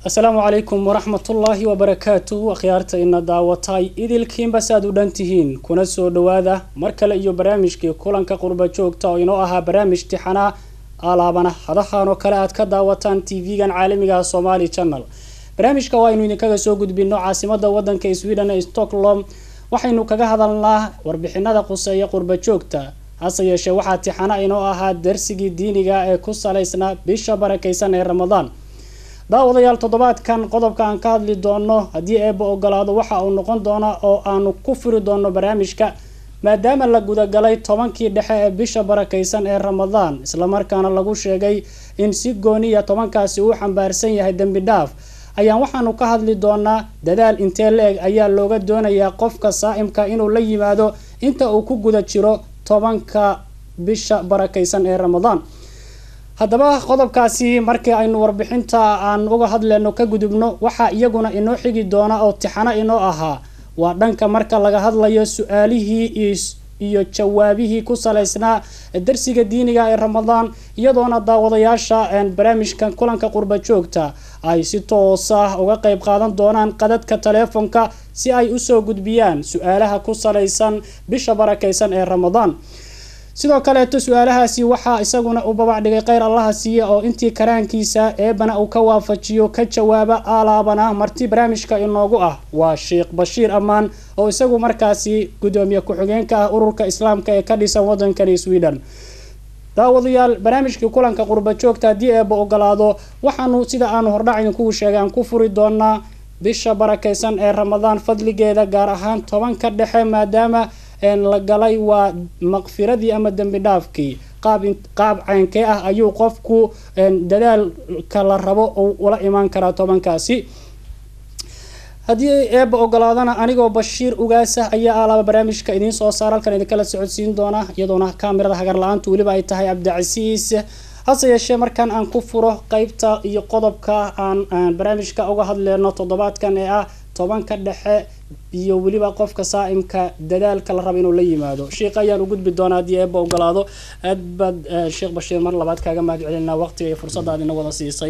asalaamu calaykum waraxmatullaahi wabarakaatuhu akhyaarta ina daawatay idilkiinba saaad u dhan tihiin kuna soo dhowaada mar kale iyo barnaamijkii kulanka qurba joogta oo inoo ahaa barnaamij tixanaa alaabana hadahan oo kale aad ka daawataan tv-gan caalamiga somaali channel barnaamijka waa aynu idinkaga soo gudbino caasimada wadanka sweden ee stockholm waxaynu kaga hadalnaa warbixinada quseeya qurba joogta hase yeeshee waxaa tixana inoo ahaa darsigii diiniga ee ku salaysnaa bisha barakeysan ee ramadaan daawadayaal toddobaadkan qodobka aan ka hadli doono haddii eeba ogolaado waxa uu noqon doona oo aanu ku furi doono barnaamijka maadaama la gudagalay tobankii dhexe ee bisha barakeysan ee ramadaan islamarkaana lagu sheegay in si gooniya tobankaasi uu xambaarsan yahay dembi dhaaf ayaan waxaanu ka hadli doonaa dadaal intee la-eg ayaa looga doonayaa qofka saa-imka inuu la yimaado inta uu ku guda jiro tobanka bisha barakeysan ee ramadaan haddaba qodobkaasi markii aynu warbixinta aan uga hadleyno ka gudubno waxaa iyaguna inoo xigi doona oo tixano inoo ahaa waa dhanka marka laga hadlayo su-aalihii iyo jawaabihii ku salaysnaa darsiga diiniga ee ramadaan iyadoona daawadayaasha barnaamijkan kulanka qurba joogta ay si toos ah uga qeyb qaadan doonaan qadadka taleefonka si ay usoo gudbiyaan su-aalaha ku salaysan bisha barakeysan ee ramadaan sidoo kaleeto su-aalahaasi waxaa isaguna uu babac dhigay kheyr allaha siiya oo intii karaankiisa eebana uu ka waafajiyo ka jawaaba aalaabana marti barnaamijka inoogu ah waa sheekh bashiir ammaan oo isagu markaasi gudoomiye ku-xigeenka ah ururka islaamka ee ka dhisan wadankani sweden daawadayaal barnaamijkii kulanka qurba joogta haddii eeba ogolaado waxaanu sida aanu hordhac idinkugu sheegay aan ku furi doonaa bisha barakeysan ee ramadaan fadligeeda gaar ahaan tobanka dhexe maadaama la galay waa maqfiradii ama dembi dhaafkii qaab qaab ceynkee ah ayuu qofku dadaalka la rabo ula imaan karaa tobankaasi haddii eeba ogolaadana anigoo bashiir ugaasa ayaa alaaba barnaamijka idiin soo saara halkan idinkala socodsiin doona iyadoona kaamirada hagar la-aantu weliba ay tahay cabdicasiis hase yeeshee markaan aan ku furo qeybta iyo qodobka aan barnaamijka uga hadleyno toddobaadkan ee ah tobanka dhexe iyo weliba qofka saa-imka dadaalka la raba inuu la yimaado sheikh ayaan u gudbi doonaa haddii eeba ogolaado aad baad sheekh bashiir mar labaad kaaga mahad celinaa waqtiga iyo fursadaad ina wada siisay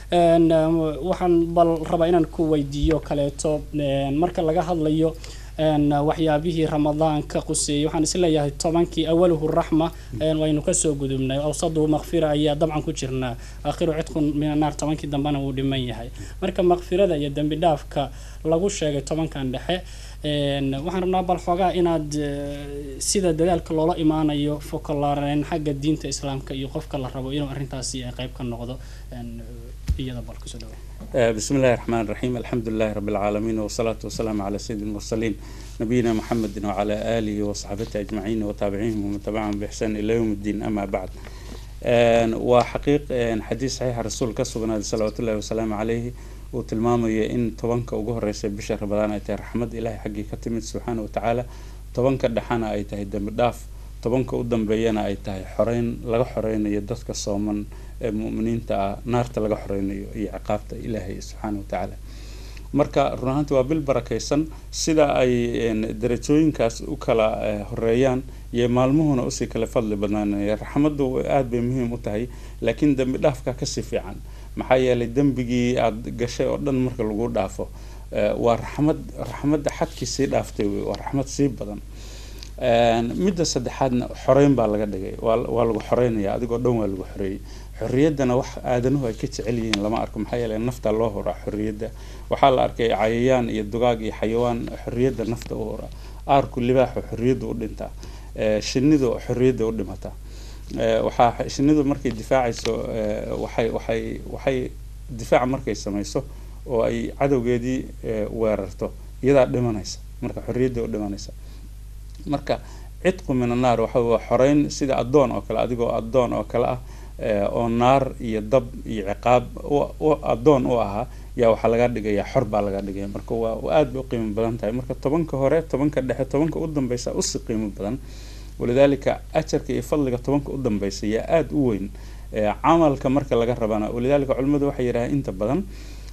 waxaan bal rabaa inaan ku weydiiyo kaleeto marka laga hadlayo waxyaabihii ramadaanka quseeyay waxaan isleeyahay tobankii awaluhu raxma waynu kasoo gudubnay awsadu makfira ayaa dabcan ku jirnaa aakhiru cidqun min annaar tobankii dambena wuu dhiman yahay marka makfirada iyo dembi dhaafka lagu sheegay tobankan dhexe waxaan rabnaa bal xoogaa inaad sida dadaalka loola imaanayo fokolaareen xagga diinta islaamka iyo qofka la rabo inuu arrintaasi qeyb ka noqdo iyada bal kusoo dhawa بسم الله الرحمن الرحيم الحمد لله رب العالمين والصلاة والسلام على سيد المرسلين نبينا محمد وعلى آله وصحبه أجمعين وتابعيهم ومن تبعهم بإحسان إلى يوم الدين أما بعد وحقيق حديث صحيح الرسول كسبنا صلى الله وسلام عليه وتلمامي إن طبنك وجه رئيس بشر رمضان أيته رحمة إله حقي كتمت سبحانه وتعالى طبنك دحنا أيته دم داف طبنك قدام بينا أيته حرين لغا حرين يدتك الصومن ee muminiinta ah naarta laga xoreynayo iyo ciqaabta ilaahay subxaana wa tacaala marka run ahaanti waa bil barakeysan sida ay darajooyinkaas u kala horeeyaan iyo maalmuhuna usii kala fadli badnaanaya raxmaddu aada bay muhiim u tahay laakiin dembi dhaafka kasii fiican maxaa yeelay dembigii aada gashay oo dhan marka lagu dhaafo waa raxmad raxmadda xadkii sii dhaaftay wey waa raxmad sii badan midda saddexaadna xoreyn baa laga dhigay waa lagu xoreynaya adigoo dhan waa lagu xoreeyey xorriyaddana wax aadanuhu ay ka jecel yihiin lama arko maxaa yeelay nafta loo horaa xorriyadda waxaa la arkay cayayaan iyo dugaag iyo xayawaan xorriyadda nafta u horaa aarku libaaxu xorriyadda u dhintaa shinidu xorriyadda u dhimataa waxaa shinidu markay difaacayso waxay waxay waxay difaaca markay samayso oo ay cadowgeedii weerarto iyadaa dhimanaysa marka xorriyadda u dhimanaysa marka cidqu min annaar waxa waa xoreyn sida addoon oo kale adigoo addoon oo kale ah oo naar iyo dab iyo ciqaab addoon u ahaa yaa waxaa laga dhigayaa xor baa laga dhigaya marka waa aada bay u qiimo badan tahay marka tobanka hore tobanka dhexe tobanka u dambeysa usi qiimo badan walidaalika ajarka iyo fadliga tobanka u dambeysa yaa aada u weyn camalka marka laga rabana walidaalika culimmadu waxay yidhahaan inta badan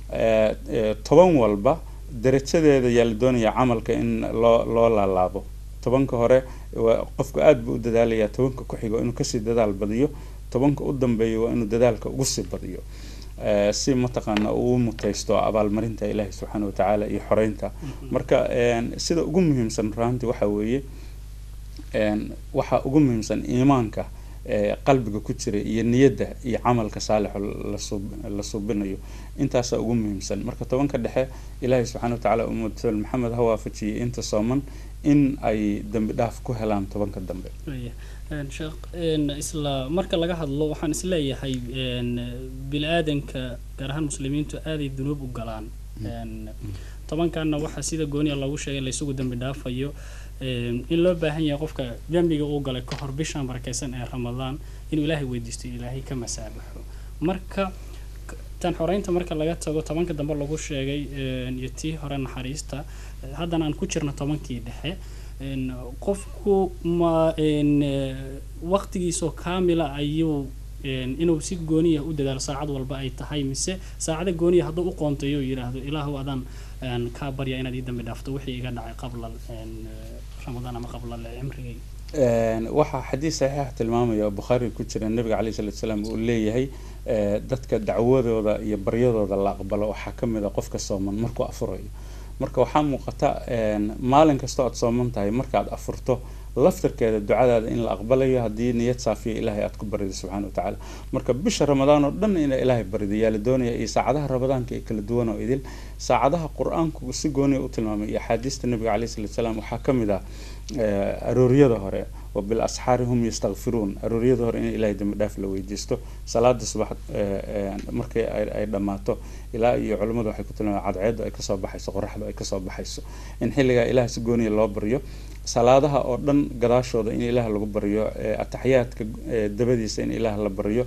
toban walba darajadeeda yaa la doonaya camalka in loo loo laalaabo tobanka hore qofku aada buu u dadaalayaa tobanka ku xigo inuu kasii dadaal badiyo tobanka u dambeeya waa inuu dadaalka ugu sii badiyo si mataqaana uu mutaysto abaalmarinta ilaahi subxaana watacaala iyo xoreynta marka sida ugu muhiimsan raantii waxa weeye waxa ugu muhiimsan iimaanka qalbiga ku jira iyo niyadda iyo camalka saalixo la suubinayo intaasaa ugu muhiimsan marka tobanka dhexe ilaahay subxana watacaala ummad maxamed ha waafajiyay inta sooman in ay dambi dhaaf ku helaan tobanka dambe sheekh isla marka laga hadlo waxaan isleeyahay bini aadanka gaar ahaan muslimiintu aaday dunuub u galaan tobankanna waxaa sida gooniya loogu sheegay laysugu dambi dhaafayo in loo baahan yahay qofka dembiga uu galay ka hor bishan barakeysan ee ramadaan inuu ilaahay weydiisto ilaahay ka masaabaxo marka tan xoreynta marka laga tago tobanka dambe lagu sheegay iyo tii hore naxariista haddana aan ku jirno tobankii dhexe qofku ma waqtigiisoo kaamila ayuu inuu si gooniya u dadaalo saacad walba ay tahay mise saacada gooniya hadduu u qoontayo yidhaahdo ilaahu adaan kaa barya inaad ii dambi dhaafto wixii iga dhacay qabla ramadaan ama qabla cimrigay waxaa xadiis saxiix tilmaamaya oo bukhaari ku jira nabiga caleyhi salatu salaam uu leeyahay dadka dacwadooda iyo baryadooda la aqbalo waxaa ka mid a qofka sooman markuu afurayo marka waxaa muuqata maalin kastoo aad sooman tahay markaad afurto laftarkeeda ducadaada in la aqbalayo haddii niyad saafiya ilaahay aad ku barido subxana watacaala marka bisha ramadaan oo dhan ina ilaahay barido yaa la doonaya iyo saacadaha ramadaanka ee kala duwan oo idil saacadaha qur-aanku si gooniya u tilmaamay iyo axaadiista nabiga caleyhi salatu salaam waxaa ka mid ah arooryada hore wa bil asxaari hum yastakfiruun arooryada hore in ilaahay dambi dhaaf la weydiisto salaada subax markay ay dhammaato ilaa iyo culimmadu waxay ku tilmaameen cadceedu ay kasoo baxayso qoraxdu ay kasoo baxayso in xilligaa ilaah si gooniya loo baryo salaadaha oo dhan gadaashooda in ilaah lagu baryo ataxiyaadka dabadiisa in ilaah la baryo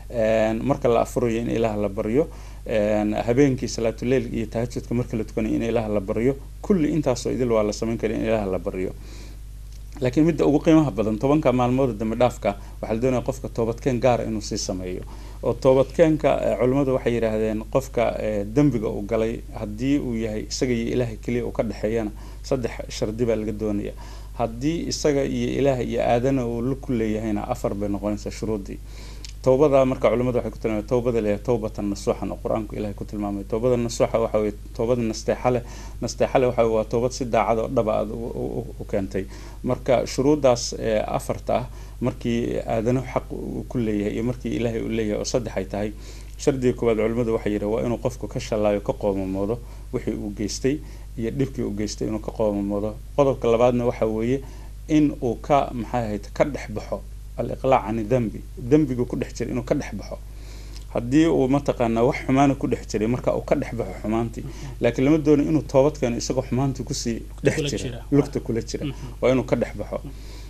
marka la afurayo in ilaah la baryo habeenkii salaatuleil iyo tahajudka marka la tukanayo in ilaah la baryo kulli intaasoo idil waa la samayn kara in ilaah la baryo laakiin midda ugu qiimaha badan tobanka maalmooda dambi dhaafka waxaa la doonaya qofka toobadkeen gaara inuu sii sameeyo oo toobadkeenka culimmadu waxay yidhaahdeen qofka dembiga uu galay haddii uu yahay isaga iyo ilaahay keliya uu ka dhexeeyana saddex shardi baa laga doonaya haddii isaga iyo ilaahay iyo aadana uu la ku leeyahayna afar bay noqonaysaa shuruuddii towbada marka culimadu waxay ku tilmaamay towbada leeyahay towbatan nasuuxan oo qur-aanku ilahay ku tilmaamay towbada nasuuxa waxa weye towbada nasteexale nasteexale waxa waa towbad si daacad oo dhaba aad u keentay marka shuruuddaas afarta ah markii aadanahu xaq uu ku leeyahay iyo markii ilaahay uu leeyahay oo saddex ay tahay shardiga koowaad culimadu waxay yidhi waa inuu qofku ka shallaayo ka qoomamoodo wixii uu geystay iyo dhibkii uu geystay inuu ka qoomamoodo qodobka labaadna waxa weeye in uu ka maxay ahayd ka dhex baxo aliqlaac cani dembi dembigu ku dhex jiray inuu ka dhex baxo haddii uu mataqaanaa wax xumaana ku dhex jiray marka uu ka dhex baxo xumaantii laakiin lama doono inuu toobad keeno isagoo xumaantii kusii dhex jira lugta kula jira waa inuu ka dhex baxo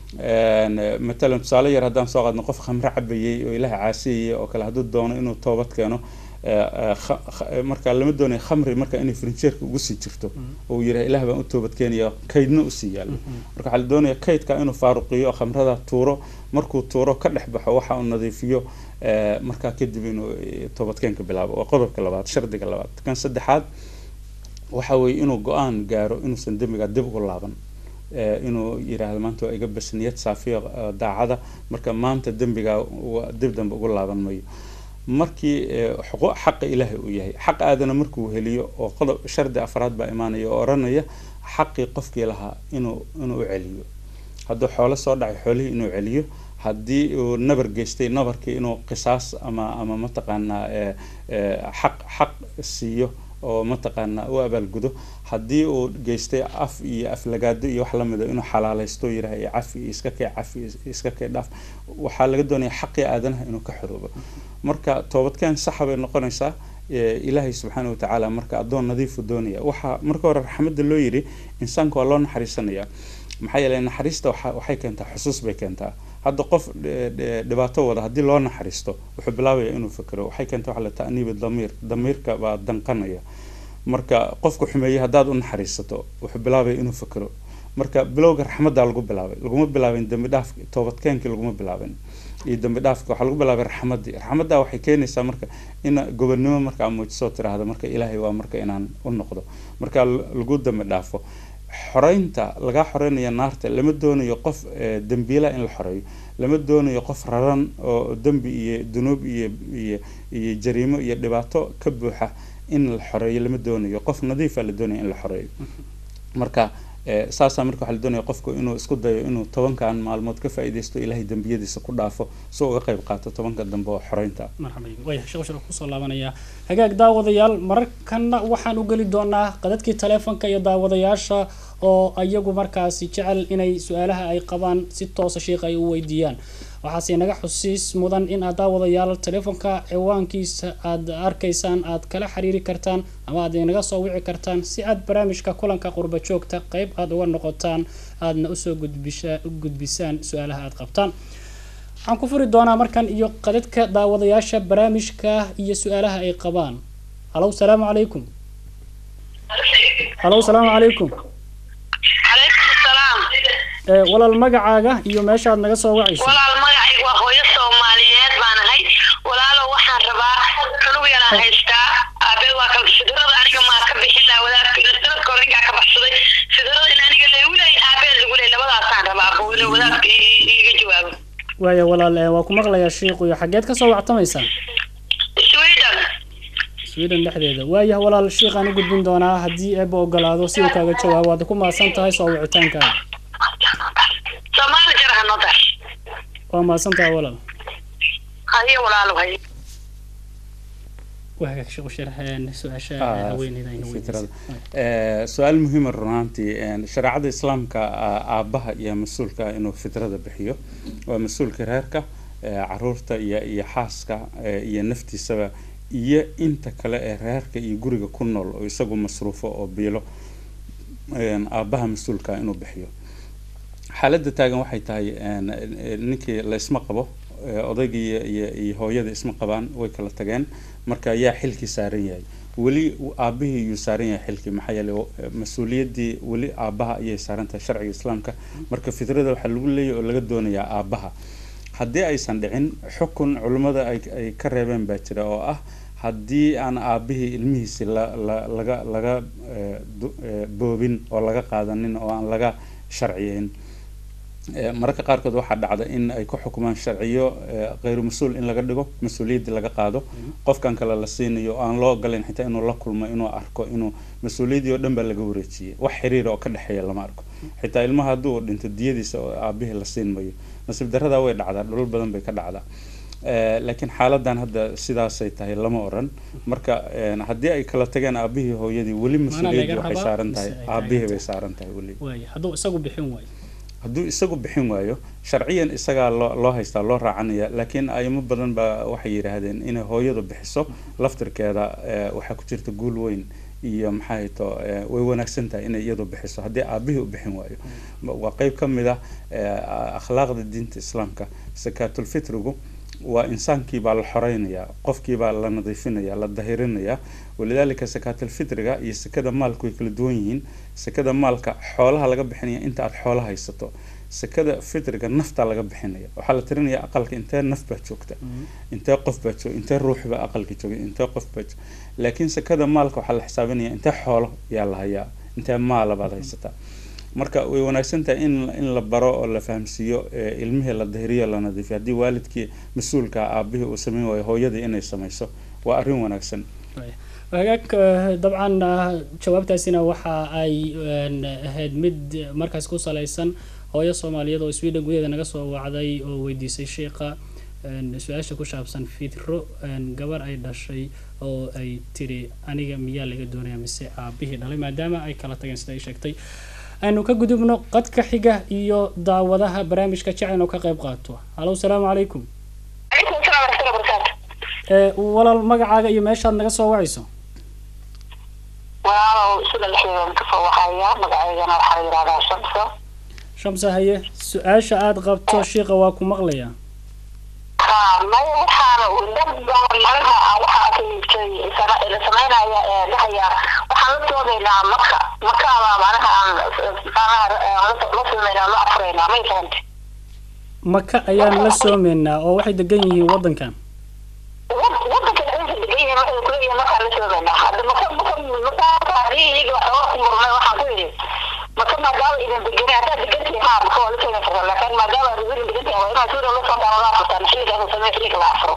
matalan tusaale yar haddaan soo qaadno qof khamre cabayay oo ilaaha caasiyaya oo kale hadduu doono inuu toobad keeno marka lama doonaya khamri marka inay frinjeerka ugu sii jirto oo uu yidhaha ilaah baan u toobad keenaya kaydna usii yaalo marka waxaa la doonaya kaydka inuu faaruqiyo oo khamrada tuuro markuu tuuro ka dhex baxo waxa uu nadiifiyo markaa kadib inuu toobadkeenka bilaabo waa qodobka labaad shardiga labaad kan saddexaad waxa weeye inuu go-aan gaaro inuusan dembiga dib ugu laaban inuu yiraahdo maanta waa iga bas niyad saafiya daacada marka maanta dembiga dib dambe ugu laaban mayo markii xaqa ilaahay uu yahay xaq aadana markuu heliyo oo qodob shardi afraad baa imaanaya oo oranaya xaqii qofkii lahaa inuu inuu u celiyo hadduu xoolo soo dhacay xoolihii inuu celiyo haddii uu nabar geystay nabarkii inuu qisaas ama ama mataqaanaa xaq xaq siiyo oo mataqaanaa u abaalgudo haddii uu geystay af iyo aflagaado iyo wax lamida inuu xalaaleysto yiraha iyo cafi iyo iska kee cafi iska kee dhaaf waxaa laga doonaya xaqii aadanaha inuu ka xoroobo marka toobadkeen saxa bay noqonaysaa ilaahay subxaana watacaala marka addoon nadiifu doonaya waxaa marka hore raxmadda loo yidhi insaanka waa loo naxariisanaya maxaa yeeley naxariista waxay keentaa xusuus bay keentaa hadda qof dhibaato wada haddii loo naxariisto wuxuu bilaabaya inuu fikiro waxay keenta waxa la ta'niibi damiir damiirka baa danqanaya marka qofku xumeeyey haddaad u naxariisato wuxuu bilaabaya inuu fikiro marka bilowga raxmaddaa lagu bilaabay laguma bilaabin dembi dhaaf toobadkeenkii laguma bilaabin iyo dembi dhaafka waxaa lagu bilaabay raxmaddii raxmaddaa waxay keenaysaa marka in gobonnimo markaa muujisoo tiraahdo marka ilaahay waa marka inaan u noqdo marka lagu dembi dhaafo xoreynta lagaa xoreynaya naarta lama doonayo qof dembiila in la xoreeyo lama doonayo qof raran oo dembi iyo dunuub iyo iyo iyo jariimo iyo dhibaato ka buuxa in la xoreeyo lama doonayo qof nadiifa la doonaya in la xoreeyo marka saasaa marka waxaa la doonaya qofku inuu isku dayo inuu tobankan maalmood ka faa'iidaysto ilaahay dembiyadiisa ku dhaafo si uga qayb qaato tobanka dambe oo xoreynta waya sheekh shir kusoo laabanaya hagaag daawadayaal mararkana waxaan u geli doonaa qadadkii taleefonka iyo daawadayaasha oo iyagu markaasi jecel inay su-aalaha ay qabaan si toosa sheikh ay u weydiiyaan waxaase naga xusiis mudan in aad daawadayaal taleefonka ciwaankiisa aada arkaysaan aad kala xiriiri kartaan ama aad inaga soo wici kartaan si aad barnaamijka kulanka qurba joogta qeyb aada uga noqotaan aadna usoo gudbisha gudbisaan su-aalaha aada qabtaan waxaan ku furi doonaa markan iyo qadadka daawadayaasha barnaamijka iyo su-aalaha ay qabaan halow salaamu calaykum halow salaamu calaykum walaal magacaaga iyo meeshaad naga soo wacayso walaal magacayga waa hooyo soomaaliyeed baan ahay walaalo waxaan rabaa cunug yaraan haystaa aabe waa ka fidrada aniga maa ka bixin laha wadaadka sanadka hore ninkaa ka baxsaday fidrada in aniga lagu leey aabee lagu leey labadaasaan rabaa bowle wadaadka iga jawaabo waaya walaal waa ku maqlayaa shiikuyo xageed kasoo wactamaysaa sweden sweden dhexdeeda waayah walaal shiikaan u gudbin doonaa haddii eeba ogolaado si uu kaaga jawaabo waad ku mahadsan tahay soo wicitaankaaga soomaali jar hanoo dar waa mahadsan tahay walaal haye walaalo haye su-aal muhiima runaantii shareecada islaamka aabaha iyo mas-uulka inuu fidrada bixiyo waa mas-uulka reerka caruurta iyo iyo xaaska iyo naftiisaba iyo inta kale ee reerka iyo guriga ku nool oo isagu masruufo oo biilo aabaha mas-uulka inuu bixiyo xaaladda taagan waxay tahay ninkii la isma qabo odaygii iyo iyo hooyada isma qabaan way kala tageen marka yaa xilkii saaran yahay weli aabihii yuu saaran yahay xilkii maxaa yeelay mas-uuliyaddii weli aabaha ayay saaran tahay sharciga islaamka marka fidrada waxaa lagu leeyahy oo laga doonayaa aabaha haddii aysan dhicin xukun culimmada ay ay ka reebeen baa jira oo ah haddii aan aabihii ilmihiisi la la laga laga boobin oo laga qaadanin oo aan laga sharciyeyn mararka qaarkood waxaa dhacda in ay ku xukumaan sharciyo kheyru mas-uul in laga dhigo mas-uuliyaddii laga qaado qofkan kale la siinayo aan loo ogolayn xitaa inuu la kulmo inuu arko inuu mas-uuliyaddii oo dhan baa laga wareejiyay wax xiriira oo ka dhexeeya lama arko xitaa ilmaha hadduu dhinto diyadiisa oo aabihii la siin mayo nasiib darradaa way dhacdaa dhulal badan bay ka dhacdaa laakiin xaaladan hadda sidaasay tahay lama oran marka haddii ay kala tageen aabihii hooyadii weli mas-uuliyaddii waxay saaran tahay aabihii bay saaran tahay weli hadduu isagu bixin waayo hadduu isagu bixin waayo sharciyan isagaa loo loo haystaa loo raacanaya laakiin aymo badan baa waxay yidhaahdeen inay hooyadu bixiso laftirkeeda waxaa ku jirta guul weyn iyo maxay to way wanaagsan tahay inay iyadu bixiso haddii aabihii u bixin waayo waa qeyb ka mid ah akhlaaqda diinta islaamka sakaatulfitrigu waa insaankii baa la xoreynayaa qofkii baa la nadiifinaya la dahirinayaa walidaalika sakaatalfitriga iyo sekada maalku way kala duwan yihiin sekada maalka xoolaha laga bixinaya inta aada xoola haysato sekada fitriga naftaa laga bixinaya waxaa la tirinaya aqalka intee naf baa joogta intee qof baa joog intee ruux baa aqalka jooga intee qof baa joog laakiin sekada maalka waxaa la xisaabinaya intee xoolo yaa la hayaa intee maala baad haysataa marka way wanaagsan tahay in in la baro oo la fahamsiiyo ilmihii la dahiriyo la nadiifiyo haddii waalidkii mas-uulka aabihii uu sameyn waayo hooyadii inay samayso waa arrin wanaagsan hagaag dabcan jawaabtaasina waxa ay ahayd mid markaas ku salaysan hooyo soomaaliyeed oo sweden gudaheeda naga soo wacday oo weydiisay sheikha su-aasha ku saabsan fitro gabar ay dhashay oo ay tiri aniga miyaa laga doonaya mise aabihii dhalay maadaama ay kala tageen sida ay sheegtay aynu ka gudubno qadka xiga iyo daawadaha barnaamijka jecel inuu ka qayb qaato halow salaamu calaykum calaykum asalaam waraxmatullahi wabarakaatu walaal magacaaga iyo meeshaad naga soo wacayso walaalow sida lixdeedan kasoo waxaya magaceygana waxaa la yidhahdaa shamsa shamsa haye su-aasha aada qabto shiiqa waa ku maqlayaa ha maya waxaana dad badan malaha waxaa la sameynaya ee dhahaya waxaan la doodaynaa maka makaaba manaha aan la sameynaa la afuraynaa may fahante maka ayaan la soomeynaa oo waxay degan yihiin waddankan wadanka dhexdiisa degan yihiin waxay kuleeyihiin markaan la soomeynaa hadda maka maka maka iyaga waxooga ku murmay waxaan ku yidhi maka maadaama idin degani haddaad degantihi haa maka waa la soomi kartaa laakiin maadaama aad idin degantihi waa inaad suura la socdaan la afurtaan xilligaas samee xilliga la afuro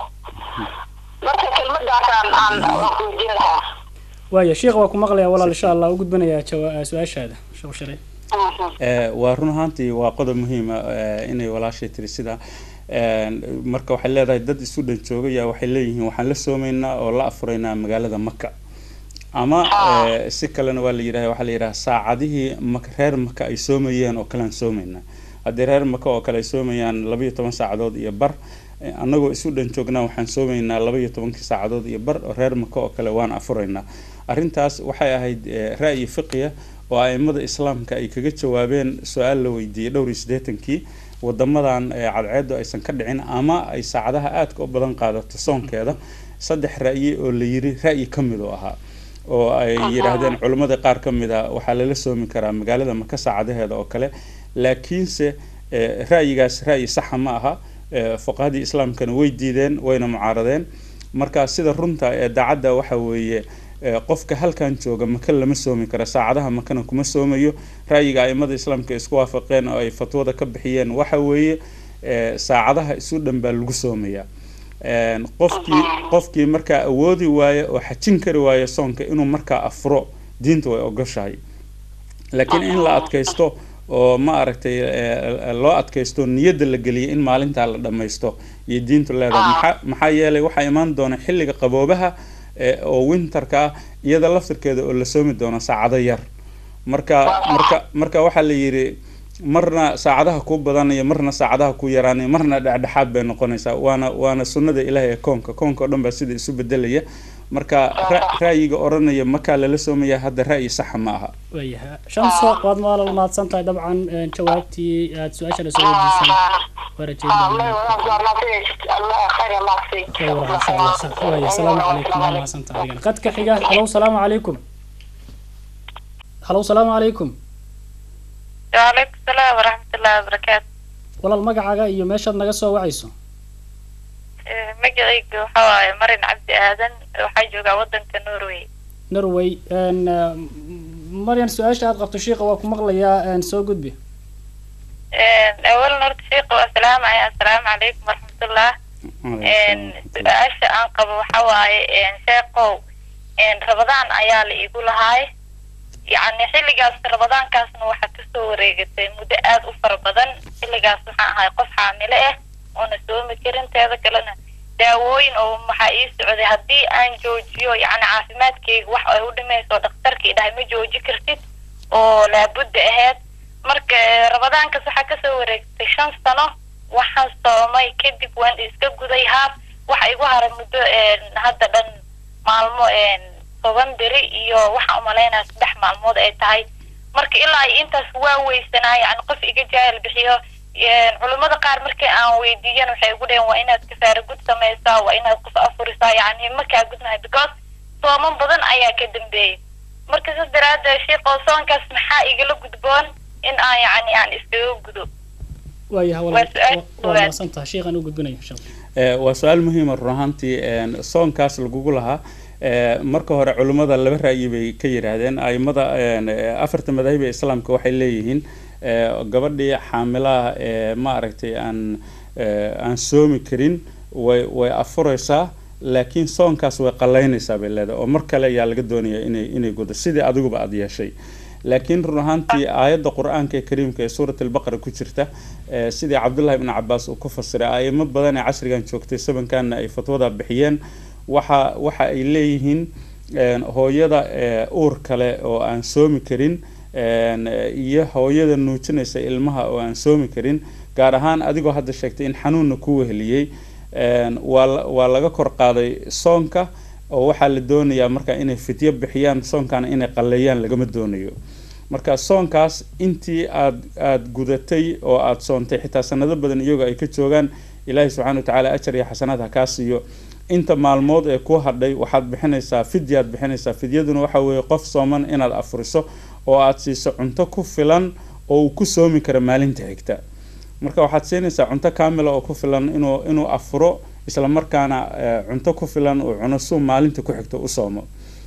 marka kelmadaasaan aan waan ku weydiin lahaa waaya sheekh waa ku maqlayaa walaal insha allah u gudbanayaa jawa- su-aashaada sheekh shalay Eh, waa run ahaantii waa qodob muhiima inay walaashay tiri sida een, marka waxay leedahay dad isu dhan joogaya waxay leeyihiin waxaan la soomaynaa oo la afuraynaa magaalada maka ama eh, si kalena waa la yidhaha waxaa la yidhaha saacadihii maka reer maka ay soomayeen oo kalean soomaynaa haddii reer maka oo kale ay soomayaan labaiyo toban saacadood iyo bar eh, annagoo isu dhan joognaa waxaan soomaynaa labaiyo tobankii saacadood iyo bar oo reer maka oo kale waan afuraynaa arrintaas waxay ahayd eh, ra'yi fiqiya oo aimada islaamka ay kaga jawaabeen su-aal la weydiiyey dhowr iyo siddeetankii wadamadan eh, cadceedu aysan ka dhicin ama ay saacadaha aadka u badan qaadato soonkeeda saddex ra'yi oo la yiri ra'yi ka mid oo ahaa oo ay yidhaahdeen culimmada qaar ka mid a waxaa lala soomi karaa magaalada maka saacadaheeda oo kale laakiinse eh, ra'yigaas ra'yi saxa ma aha eh, fuqahadii islaamkana way diideen wayna mucaaradeen marka sida runta ee daacadda waxa weeye eh, qofka halkan jooga maka lama soomi karo saacadaha makana kuma soomayo ra'yiga aimada islaamka ay isku waafaqeen oo ay fatwada ka bixiyeen waxa weeye eh, saacadaha isu dhan baa lagu soomayaa Een, qofkii qofkii markaa awoodi waaye oo xajin kari waaye soonka inuu markaa afuro diinta way ogoshahay laakiin in la adkaysto oo ma aragtay eh, loo adkaysto niyadda la geliya in maalintaa la dhammaysto iyo diintu leedahay maxaa maxaa yeelay waxaa imaan doona xilliga qaboobaha eh, oo winterka ah iyada laftirkeeda oo la soomi doono saacado yar marka marka marka waxaa la yidhi marna saacadaha ku badanaya marna saacadaha ku yaraanaya marna dhexdhexaad bay noqonaysaa waana waana sunnada ilaahay ee koonka koonka oo dhan baa sida isu bedelaya marka ra- ra'yiga odhanaya makaa lala soomaya hadda ra'yi saxa ma aha waayaha shamso waad maalal mahadsan tahay dabcan een, jawaabtii aad su-aashana soo weydiisana waa rajeynaya khayr insha allah sa- waaya asalaamu calaykum waa mahadsan tahay adigana qadka xiga halow salaamu calaykum halow salaamu calaykum waalaikum salaam waraxmatullahi wabarakaatu walaal magacaaga iyo meeshaad naga soo wacayso Eh, magacayga waxa waaye marin cabdi aadan waxaa joogaa wadanka norway norway een, eh, maryan su-aasha aad qabto shiiqa waa ku maqlayaa een, soo gudbi awalan horta sheekha waa salaamaya assalaamu calaykum waraxmatullah su-aasha aan qabo waxa waaye sheekow rabadaan ayaa la igu lahaay yacni xilligaas rabadaankaasna waxaa kasoo wareegatay muddo aada u fara badan xilligaas waxaan ahay qof xaamile ah oona soomi karin teeda kalena daawooyin oo maxaa ii socday haddii aan joojiyo yacni caafimaadkeyga wax ay u dhimayso dhakhtarkii dhahay ma jooji kartid oo laabudda ahayd marka rabadaankaas waxaa kasoo wareegtay shan sano waxaan soomay kadib waan iska guday haab waxa igu haray muddo hadda dhan maalmo toban beri iyo waxaan umalaynaya saddex maalmood ay tahay marka ilaa ay intaas waa weysanaa yani qof iga jaahil bixiyo culimmada qaar markii aan weydiiyan waxay igu dhaheen waa inaad kafaara gud samaysaa waa inaad qof afurisaa yani makaa gudnahay because sooman badan ayaa ka dambeeyay marka saas daraaddeed sheekoo soonkaas maxaa igala gudboon in aan yani aan iskaga gudo waayaha Waa walaal su-aal waa koowaad. mahadsantaha sheekhaan u gudbinaya insha allah Eh, waa su-aal muhiima run ahaantii een, soonkaas lagugu lahaa eh, marka hore culimmada laba ra'yi bay ka yidhaahdeen aimada een, eh, afarta madaahiba islaamka waxay leeyihiin eh, gabadhii xaamilaha ee ma aragtay aan eh, aan soomi karin way way afuraysaa laakiin soonkaas way qalaynaysaa bay leedahay oo mar kale ayaa laga doonaya inay inay gudo sidii adiguba aada yeeshay laakiin run ahaantii aayadda qur-aanka ee kariimka ee suurat albaqara ku jirta eh, sidii cabdullahi ibn cabaas uu ku fasiray aimo badan ee casrigan joogtay sabankanna ay fatwada bixiyeen waxa waxa ay leeyihiin een, hooyada eh, uur kale oo aan soomi karin een, eh, iyo hooyada nuujinaysa ilmaha oo aan soomi karin gaar ahaan adigoo hadda sheegtay in xanuunna ku weheliyey een, waa la- waa laga kor qaaday soonka oo waxaa la doonayaa marka inay fidyo bixiyaan soonkana inay qalleeyaan lagama doonayo marka soonkaas intii aad aada gudatay oo aada soontay xitaa sanado badan iyagoo ay ka joogaan ilaahay subxaana watacaala ajar iyo xasanaad ha kaa siiyo inta maalmood ee ku hadhay waxaad bixinaysaa fidyaad bixinaysaa fidyaduna waxa weeye qof sooman inaad afuriso oo aad siiso cunto ku filan oo uu ku soomi karo maalinta xigta marka waxaad siinaysaa cunto kaamila oo ku filan inuu inuu afuro isla markaana eh, cunto ku filan uu cuno suu maalinta ku xigto u soomo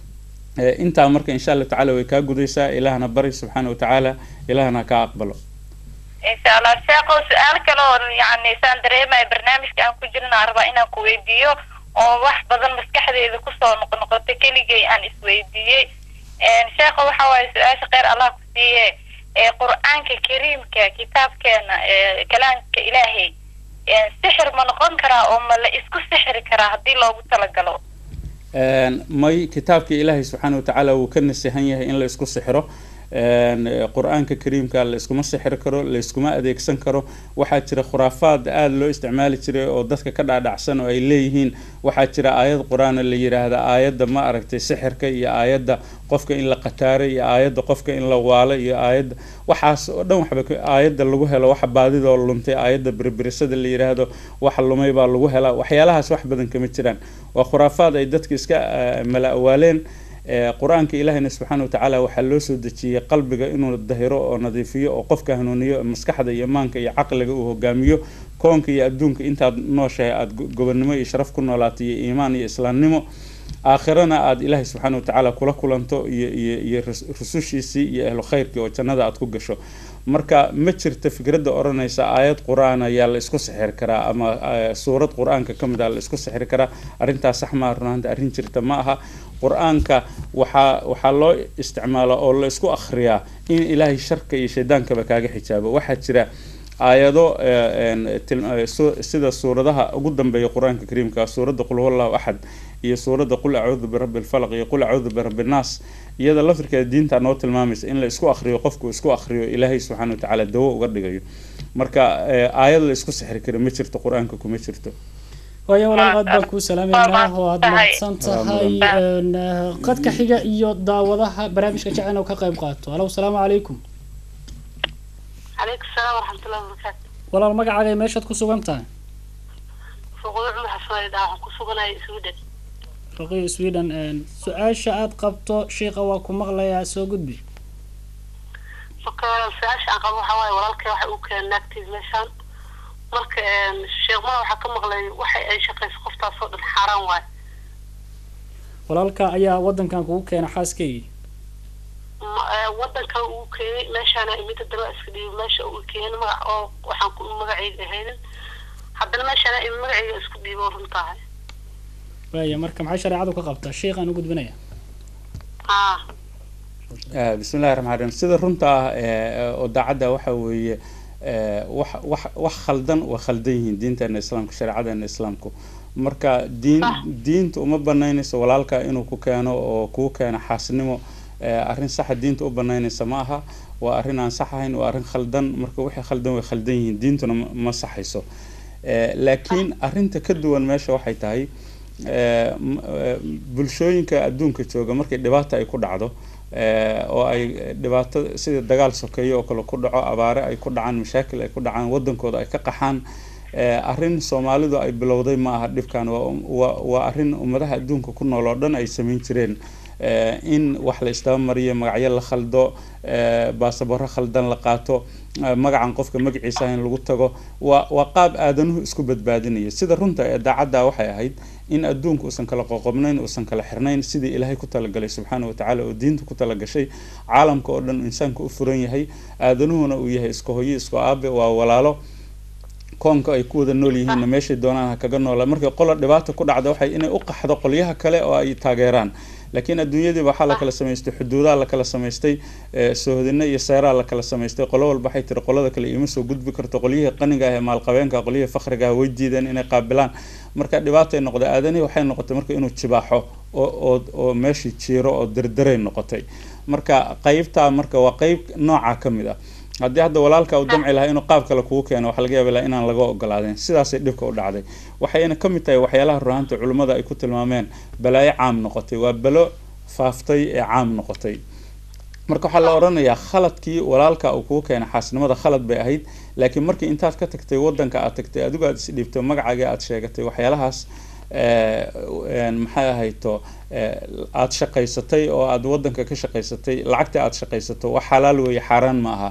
intaa marka insha allahu tacala way kaa gudaysaa ilaahna bari subxaana watacaala ilaahna kaa aqbalo insha allah sheekhow su-aal kale oo yani saan dareemaya barnaamijka aan ku jirin aan rabaa inaan ku weydiiyo oo wax badan maskaxdeeda kusoo noqnoqotay keligay aan isweydiiyey sheekho waxa waaye su-aasha kheyr allah ku siiye ee qur-aanka kariimka kitaabkeena ee kalaamka ilaahay sixir ma noqon karaa oo ma la isku sixiri karaa haddii loogu talagalo may kitaabka ilaahay subxaana watacaala wuu ka nasihan yahay in la isku sixiro qur-aanka kariimka la iskuma sixir karo la iskuma adeegsan karo waxaa jira khuraafaad aada loo isticmaali jiray oo dadka ka dhaadhacsan oo ay leeyihiin waxaa jira aayad qur-aana la yiraahda aayadda ma aragtay sixirka iyo aayadda qofka in la qataaro iyo aayadda qofka in la waalo iyo aayadda waxaas oo dhan waxba aayadda lagu helo waxa baadidoo luntay aayadda birbirisada la yiraahdo waxa lumay baa lagu helaa waxyaalahaas wax badan kama jiraan waa khuraafaad ay dadka iska mala awaaleen qur-aanka ilaahina subxaana watacaala waxaa loo soo dejiyey qalbiga inuu dahiro oo nadiifiyo oo qofka hanuuniyo maskaxda iyo maanka iyo caqliga uu hogaamiyo koonka iyo adduunka intaad nooshahay aada gobonnimo iyo sharaf ku noolaato iyo iimaan iyo islaamnimo aakhirana aada ilaahay subxaana watacaala kula kulanto iyo iyo iyo rusushiisii iyo ahlu khayrkii oo jannada aada ku gasho marka ma jirta fikradda odhanaysa aayad qur-aan ayaa la isku sixir karaa ama suurad qur-aanka ka mid a la isku sixir karaa arrintaas sax maa runaanta arrin jirta ma aha qur-aanka waxaa waxaa loo isticmaala oo la isku akhriyaa in ilaahay sharka iyo shaydaankaba kaaga xijaabo waxaa jira aayado sida suuradaha ugu dambeeya qur-aanka kariimka suuradda qul huwallahu axad iyo suuradda qul acuudu birabbi lfalaq iyo qul acuudu birabbi nnaas iyada laftirkeeda diinta noo tilmaamaysa in la isku akhriyo qofku isku akhriyo ilaahay subxaana watacaala dawo uga dhigayo marka aayad la isku sixri kara ma jirto qur-aanka kuma jirto waayo walaal aad baan kuu salaameynaa oo aada mahadsan tahay qadka xiga iyo daawadaha barnaamijka jecel inuu ka qayb qaato alow salaamu calaykum calaykum salaam waraxmatullahi wabarakaatu walaal magacaaga meeshaad ku sugan tahay fuqdo cumar xasan waxaan ku suganahay sweden raqiyo sweden su-aasha aada qabto shiika waa ku maqlayaa soo gudbi marka su-aasha aan qabo waxaa waaye walaalkay waxa uu keenay naagtiis meeshaan marka sheekmada waxaa ka maqlay waxa ay shaqayso qoftaas oo dhan xaaraan waaye walaalka ayaa wadankan kugu keena xaaskaygii wadankan uu keenay meeshaana imida daba iska dhiibi meesha uu keenay magac oo waxaan ku magacayga ahaynin haddana meeshaana imi magacayga isku dhiibo runtahay waaya marka maxay shareecadu ka qabtaa sheikhaan u gudbinaya ah bismi llahi raxmaan raxiim sida runta ah oo daacadda waxa weeye wax wax wax khaldan waa khaldan yihiin diinteena islaamka shareecadeena islaamku marka diin diinta uma banaynayso walaalka inuu ku keeno oo kuu keeno xaasnimo arrin saxa diinta u banaynaysa ma aha waa arrin aan sax ahayn waa arrin khaldan marka wixii khaldan way khaldan yihiin diintuna ma saxayso laakiin arrinta ka duwan meesha waxay tahay bulshooyinka adduunka jooga markay dhibaata ay ku dhacdo oo ay dhibaato sida dagaal sokeeyo oo kale ku dhaco abaare ay ku dhacaan mashaakil ay ku dhacaan wadankooda ay ka qaxaan arrin soomaalidu ay bilowday ma aha dhibkan waa arrin ummadaha adduunka ku nool oo dhan ay samayn jireen in wax la isdaba mariyo magacyo la khaldo baasabaro khaldan la qaato magacan qofka magaciisa in lagu tago waa waa qaab aadanuhu isku badbaadinayo sida runta ee daacadda waxay ahayd in adduunku uusan kala qoqobnayn uusan kala xirnayn sidii ilaahay ku talagalay subxaana watacaala oo diinta ku talagashay caalamka oo dhan insaanka u furan yahay aadanuhuna uu yahay isku hoyo isku aabe waa walaalo koonka ay ku wada nool yihiinna meeshay doonaan ha kaga noola markay qola dhibaata ku dhacda waxay inay u qaxdo qolyaha kale oo ay taageeraan laakiin adduunyadiiba waxaa la kala samaystay xuduudaha la kala samaystay soohodina iyo seeraa la kala samaystay qolo walba waxay tiri qolada kale iima soo gudbi karto qolyihii qaniga ah ee maalqabeenka qolyihii fakriga ah way diideen inay qaabilaan marka dhibaatay noqday aadanihii waxay noqotay marka inuu jibaaxo oo oo meeshii jiiro oo derderay noqotay marka qeybtaa marka waa qeyb nooca ka mid ah haddii hadda walaalka uu damci lahaa inuu qaab kale kugu keeno waxaa laga yaaba laha inaan laga ogolaadeen sidaasay dhibka u dhacday waxayna ka mid tahay waxyaalaha ruhaanta culimmada ay ku tilmaameen balaayo caam noqotay waa balo faaftay ee caam noqotay marka waxaa la odhanayaa khaladkii walaalka uu kugu keenay xaasnimada khalad bay ahayd laakiin markii intaad ka tagtay wadanka aad tagtay adigu aad isdhiibto magacaaga aad sheegatay waxyaalahaas maxay ahayto aada shaqaysatay oo aada wadanka ka shaqaysatay lacagta aada shaqaysato wax xalaal weeye xaaraan ma aha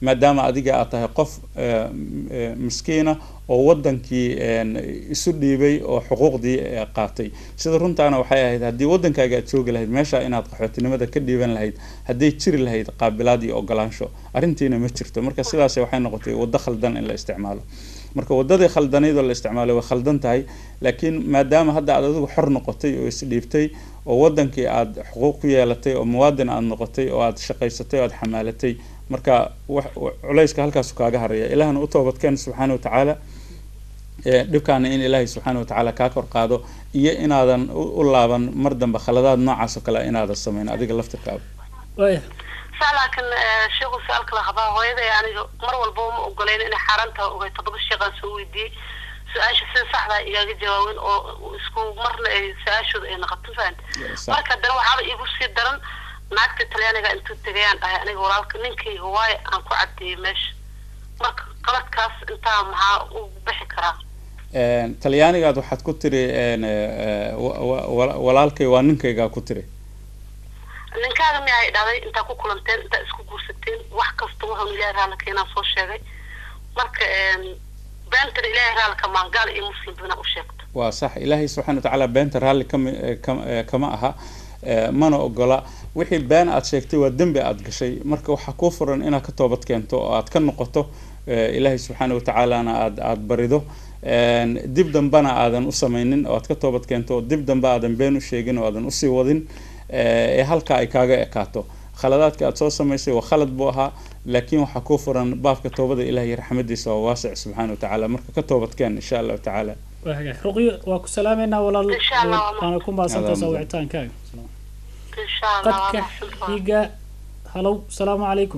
maadaama adiga aad tahay qof miskiina oo wadankii isu dhiibay oo xuquuqdii qaatay sida runtaana waxay ahayd haddii wadankaaga aad joogi lahayd meesha inaad qaxootinimada ka dhiiban lahayd hadday jiri lahayd qaabilaad iyo ogolaansho arrintiina ma jirto marka sidaas waxay noqotay waddo khaldan in la isticmaalo marka wadadii khaldanayd oo la isticmaalay way khaldan tahay laakiin maadaama hadda aad adigu xor noqotay oo isdhiibtay oo wadankii aada xuquuq ku yeelatay oo muwaadin aada noqotay oo aada shaqaysatay oo aada xamaalatay marka culayska halkaasu kaaga haraya ilaahna u toobadkeen subxaana watacaala dhibkaana in ilaahay subxaana watacaala kaa kor qaado iyo inaadan u laaban mar dambe khaladaad noocaas oo kale inaadan samayn adiga laftirkaaba laakiin sheekhu su-aalka la qabaa hooyaday aniga mar walba uma ogoleyn inay xaaraanta ogay todoba sheeqaan soo weydiiyey su-aasha sida saxdaa igaaga jawaabin oo isku marna ay su-aashooda ay noqoto fahan marka haddana waxaaba iigu sii daran naagta talyaaniga intuu tegayaan dhahay aniga walaalka ninkayga waayo aan ku cadeeyey meesha marka qaladkaas intaa maxaa u bixi karaa talyaanigaad waxaad ku tiri walaalkay waa ninkaygaa ku tiri ninkaaga mi ay dhahday intaa ku kulanteen intaa isku guursateen wax kasta wuxuun ilaahay raalla keenaa soo sheegay marka beentana ilaahay raalla ka maangaal iyo muslim bina u sheegto waa sax ilaahay subxana watacaala beenta raalli kama kama aha mana ogola wixii been aad sheegtay waa dembi aad gashay marka waxaa kuu furan inaad ka toobad keento oo aad ka noqoto ilaahay subxaana watacaalana aad aada barido dib dambana aadan u samaynin oo aad ka toobad keento oo dib dambe aadan been u sheegin oo aadan usii wadin ee halka ay kaaga ekaato khaladaadka aad soo samaysay waa khalad buu ahaa laakiin waxaa kuu furan baabka toobada ilahay raxmadiisa waa waasic subxaana watacaala marka ka toobadkeen insha allahu tacaala ruqyo waa ku salaameynaa walaal waana ku mahadsantaasa wicitaankaaga qadka xiga halow salaamu calaykum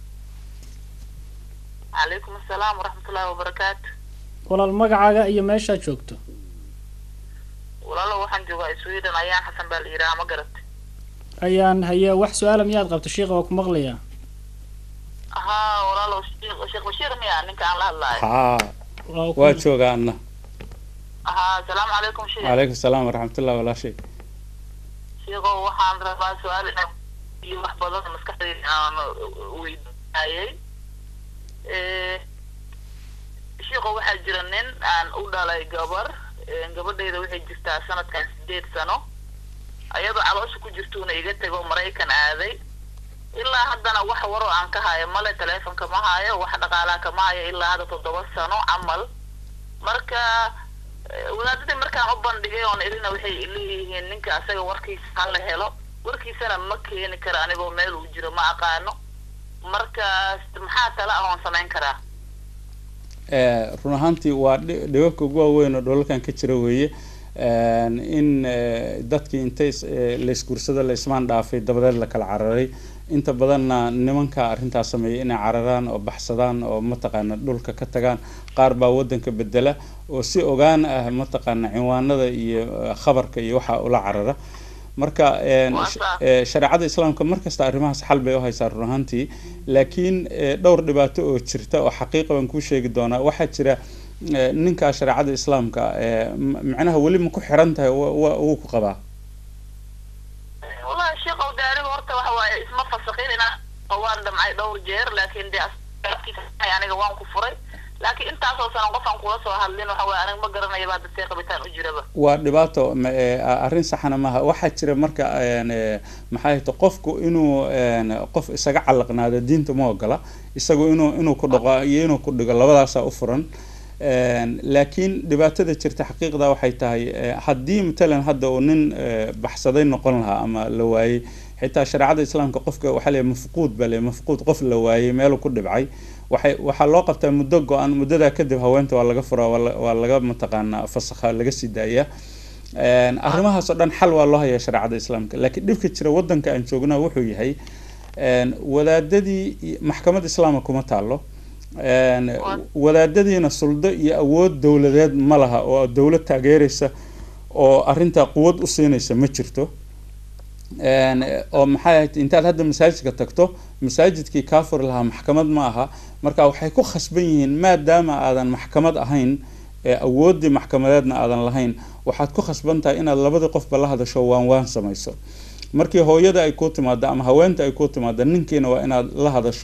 calaykum asalaam waraxmatullaahi wabarakaatu walaal magacaaga iyo meeshaad joogto walaalo waxaan joogaa sweden ayaan xasan baa la yidhaha ma garatay ayaan haye wax su-aala miyaad qabto sheikha waa ku maqlayaa haa walaalo sheekh bashiir miya ninka aan la hadlaayo haa waa joogaa anna haa asalaamu calaykum sheekh calaykum salaam waraxmatullahi walaashay sheekho waxaan rabaa su-aal inaan iyo wax badan maskaxdayda aan weydiinayay sheekho waxaa jira nin aan u dhalay gabar gabadhayda waxay jirtaa sanadkan sideed sano ayadoo caloosha ku jirtuuna iga tego maraykan aaday ilaa haddana wax waroo aan ka hayo male teleefonka ma hayo wax dhaqaalaa kama hayo ilaa hadda toddoba sano camal marka wadaadadii markaan u bandhigay oon irina waxay leeyihiin ninka asaga warkiisa hala helo warkiisana ma keeni kara anigoo meel uu jiro ma aqaano markaas maxaa tala ah oon samayn karaa run ahaantii waa dhibabka ugu waaweyn oo dholalkan ka jira weeye in dadkii intay laysguursado la ismaan dhaafay dabadeed la kala cararay inta badanna nimanka arrintaas sameeyay inay cararaan oo baxsadaan oo mataqaana dhulka ka tagaan qaar baa wadanka bedela oo si ogaan ah mataqaana cinwaanada iyo khabarka iyo waxaa ula carara marka shareecada islaamka markasta arrimahaas xal bay uhaysaa run ahaantii laakiin dhowr dhibaato oo jirta oo xaqiiqa baan kuu sheegi doonaa waxaa jira ninkaa shareecada islaamka macnaha weli ma ku xiran tahay wuu ku qabaa wallahi sheekh ow de aniga horta waxa waaye isma fasakin inaa waan dhamcay dhowr jeer laakiin de aniga waan ku furay laakiin intaasoo sanan qofaan kula soo hadlin waxa waaye aniga ma garanayo baa dadkee qabitaan u jiraba waa dhibaato arrin saxna maaha waxaa jira marka maxay ahayto qofku inuu qof isaga calaqnaado diinta ma ogola isagu inuu inuu ku dhaqo iyo inuu ku dhigo labadaasaa u furan laakiin dhibaatada jirta xaqiiqda waxay tahay haddii matalan hadda uu nin baxsaday noqon lahaa ama la waayey xitaa shareecada islaamka qofka waxaa leeyahay mafquud baa leeyahay mafquud qof la waayey meeluu ku dhibcay waxay waxaa loo qabtaa muddo go-an muddadaa kadib haweenta waa laga furaa waa laga mataqaanaa fasakha laga sii daaya arrimahaas oo dhan xal waa loo hayaa shareecada islaamka laakiin dhibka jira wadanka aan joognaa wuxuu yahay wadaadadii maxkamad islaama kuma taalo wadaadadiina suldo iyo awood dowladeed ma laha oo dowlad taageeraysa oo arrintaa quwad u siinaysa ma jirto oo maxay ahayd intaad hadda masaajidka tagto masaajidkii kaa furi lahaa maxkamad ma aha marka waxay ku khasban yihiin maadaama aadan maxkamad ahayn awooddii maxkamadeedna aadan lahayn waxaad ku khasban tahay inaad labadii qofba la hadasho waan waan samayso markii hooyada ay ku timaado ama haweenta ay ku timaado ninkiina waa inaad la hadasho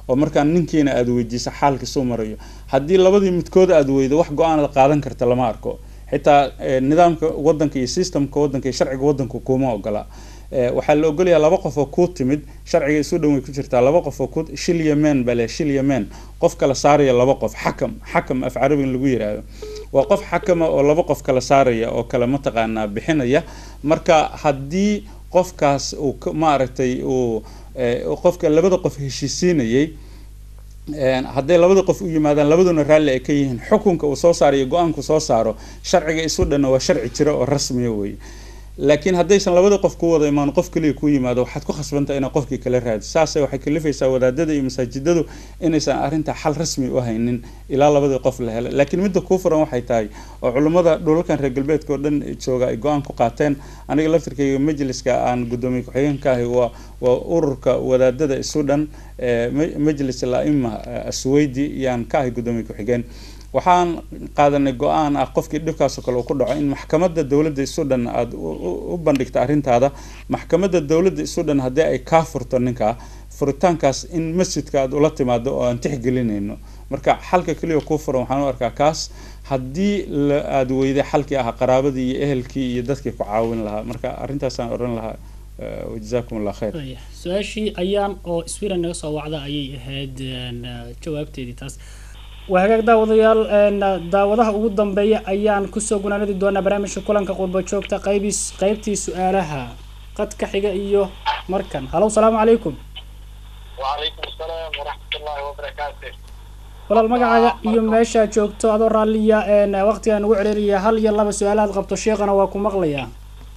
oo markaa ninkiina aada weydiisa xaalka soo marayo haddii labadii midkood aada weydo wax go-aan qaadan karta lama arko xitaa nidaamka wadanka iyo systemka wadanka iyo sharciga wadanka kuma ogola waxaa la ogolayaa laba qof oo kuu timid sharciga isu dhan way ku jirtaa laba qof oo ku shil yemen baa le shil yemen qof kala saaraya laba qof xakam xakam af carabigan lagu yiraahdo waa qof xakama oo laba qof kala saaraya oo kale mataqaanaa bixinaya marka haddii qofkaas uu maaragtay uu qofka labada qof heshiisiinayay hadday labada qof u yimaadaan labaduna raalli ay ka yihiin xukunka uu soo saarayo go-aanku soo saaro sharciga isu dhanna waa sharci jira oo rasmiya wey laakiin haddaysan labada qof ku wada imaan qof kaliya ku yimaado waxaad ku khasbantaa inaa qofkii kala raadi saase waxay kalifaysaa wadaadada iyo masaajidadu inaysan arrintaa xal rasmi u haynin ilaa labadii qof la hela laakiin midda kuu furan waxay tahay oo culummada dhulalkan reer galbeedka oo dhan jooga ay go-aan ku qaateen aniga laftirkayga majliska aan guddoomiye ku-xigeenka ahay waa waa ururka wadaadada isu dhan majlis al-aima asweydi yaan ka ahay guddoomiye ku-xigeen waxaan qaadanay go-aan ah qofkii dhibkaasoo kale uu ku dhaco in maxkamadda dowladda isu dhan aada u bandhigto arrintaada maxkamadda dowladda isu dhan haddii ay kaa furto ninkaa furitaankaas in masjidka aada ula timaado oo aan tixgelinayno marka xalka keliya kuu furan waxaan u arkaa kaas haddii aada weyday xalkii ahaa qaraabadii iyo ehelkii iyo dadkii ku caawin lahaa marka arrintaasaan odhan lahaa jazakum allah khayr su-aashii ayaan oo sweden naga soo wacda ayay ahayd jawaabteedii taas waa hagaag daawadayaal daawadaha ugu dambeeya ayaan kusoo gunaanadi doonaa barnaamijka kulanka qurba joogta qaybiis qaybtii su-aalaha qadka xiga iyo markan halow salaamu calaykum وعليكم السلام ورحمة الله وبركاته walaal magacaaga iyo meeshaa joogto adoo raalliya waqtigaan ugu celeliya hal iyo laba su-aalaad qabto sheekana waa ku maqlayaa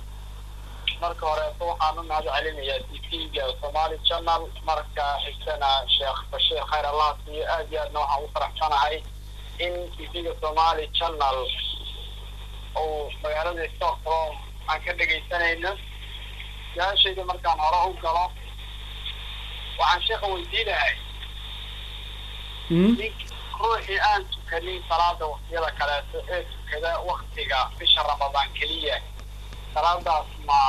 marka horeeto waxaan u mahad celinayaa tv-ga somali channel marka xigtana sheekh bashiir khayr allah siiyo aad iyo aadna waxaan ugu faraxsanahay in tv-ga somali channel uu magaalada stockholm aan ka dhegaysanayno su-aashayda markaan hore u galo waxaan sheekha weydiinahay ruuxii aan tukanin salaada waqtiyada kaleeto ee tukada waktiga bisha ramadaan keliya salaadaas ma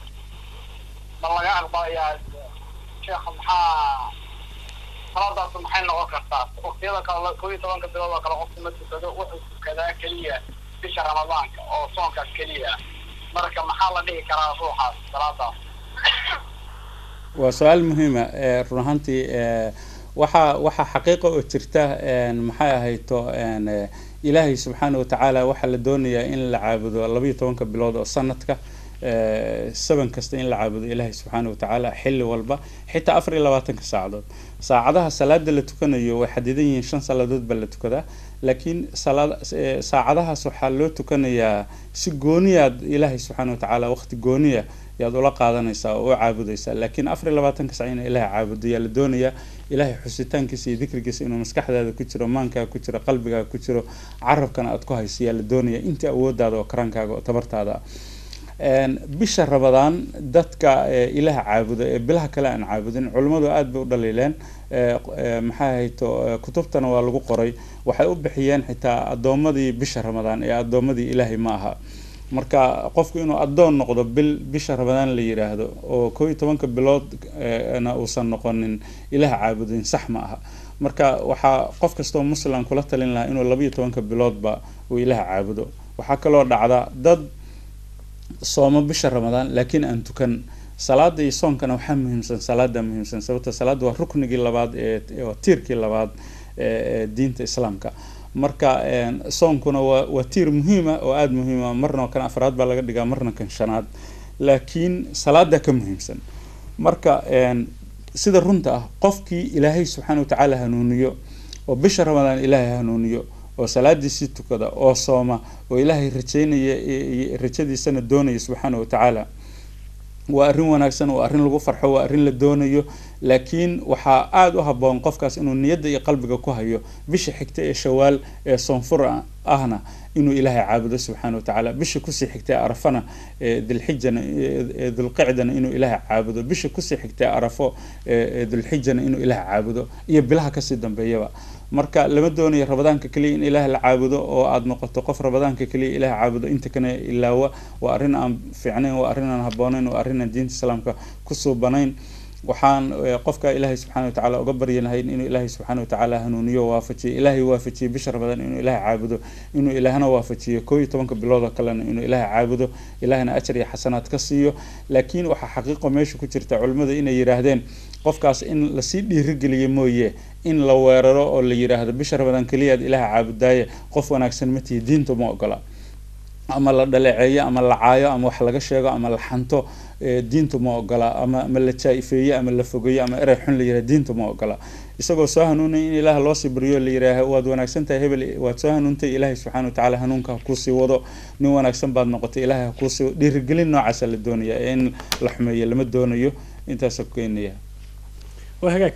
ma laga aqbalayaa sheekha maxaa salaadaas maxay noqon kartaa waqtiyada kale koo iyo tobanka bilood oo kale qofka ma tukado wuxuu tukadaa keliya bisha ramadaanka oo soonkaas keliya marka maxaa la dhihi karaa ruuxaas salaadaas waa su-aal muhiima run ahaantii waxaa waxaa xaqiiqa oo jirta maxay ahayto ilaahay subxaana watacaala waxaa la doonayaa in la caabudo labayo tobanka bilood oo sanadka saban kasta in la caabudo ilaahay subxaana watacaala xilli walba xitaa afar iyo labaatanka saacadood saacadaha salaada la tukanayo way xadidan yihiin shan salaadood baa la tukadaa laakiin saacadahaas waxaa loo tukanayaa si gooniyaad ilaahay subxaana watacaala waqti gooniya yaad ula qaadanaysaa oo u caabudaysaa laakiin afar iyo labaatanka sac ina ilaahay caabudo yaa la doonayaa ilaahay xusitaankiisa iyo dikrigiisa inuu maskaxdaada ku jiro maankaaga ku jiro qalbigaaga ku jiro carabkana aad ku hayso yaa la doonayaa intii awoodaada oo karaankaaga oo tabartaada bisha rabadaan dadka ilaah caabuda ee bilaha kale aan caabudin culimmadu aada bay u dhaliileen maxay hayto kutubtana waa lagu qoray waxay u bixiyeen xitaa addoomadii bisha ramadaan ee addoomadii ilaahay ma aha marka qofku inuu addoon noqdo bil bisha ramadaan la yiraahdo oo koo iyo tobanka bilood na uusan noqonin ilaah caabudin sax ma aha marka waxaa qof kastoo muslim kula talin lahaa inuu labaiyo tobanka biloodba uu ilaah caabudo waxaa kaloo dhacda dad soomo bisha ramadaan laakiin aan tukan salaada iyo soonkana waxaa muhiimsan salaada muhiimsan sababta salaada waa ruknigii labaad ee tiirkii labaad ee diinta islaamka marka soonkuna waa waa tiir muhiima oo aada muhiima marna kan afraad baa laga dhigaa marna kan shanaad laakiin salaada ka muhiimsan marka sida runta ah qofkii ilaahay subxaana watacaala hanuuniyo oo bisha ramadaan ilaahay hanuuniyo oo salaadiisii tukada oo sooma oo ilaahay rajeynaya rajadiisana doonaya subxaana watacaala waa arrin wanaagsan waa arrin lagu farxo waa arrin la doonayo laakiin waxaa aada u haboon qofkaas inuu niyadda iyo qalbiga ku hayo bisha xigta ee shawaal ee soonfur ahna inuu ilaahay caabudo subxaana watacaala bisha kusii xigta ee arafana dilxijana dulqicdana inuu ilaahay caabudo bisha kusii xigta ee arafo dulxijana inuu ilaahay caabudo iyo bilaha kasii dambeeyaba marka lama doonayo rabadaanka keliya in ilaah la caabudo oo aada noqoto qof rabadaanka keliya ilaah caabudo inta kana ilaawa waa arrin aan fiicnayn waa arrin aan habooneyn waa arrin aan diinta islaamka ku suubanayn waxaan qofka ilaahay subxaana watacaala uga baryanahayn inuu ilaahay subxaana watacaala hanuuniyo waafajiyo ilaahay waafajiyo bisha ramadaan inuu ilaahay caabudo inuu ilaahna waafajiyo koo iyo tobanka bilood oo kalena inuu ilaahay caabudo ilaahna ajar iyo xasanaad ka siiyo laakiin waxaa xaqiiqo meesha ku jirta culimmadu inay yidhaahdeen qofkaas in lasii dhiirigeliyo mooye in la weeraro oo la yidhaahdo bisha ramadaan keliyaad ilaaha caabudaaye qof wanaagsan matihi diintu ma ogola ama la dhaleeceeyo ama la caayo ama wax laga sheego ama la xanto diintu ma ogola ama ama la jaa-ifeeyo ama la fogeeyo ama erey xun la yiraha diintu ma ogola isagoo soo hanuunay in ilaah loosii baryo la yidhaaha waad wanaagsan tahay hebel waad soo hanuuntay ilaahay subxana watacaala hanuunka ha kuusii wado nin wanaagsan baad noqotay ilaahay ha kuusii dhiirigelin noocaasa la doonaya ee in la xumeeyo lama doonayo intaasa ku keenaya waa hagaag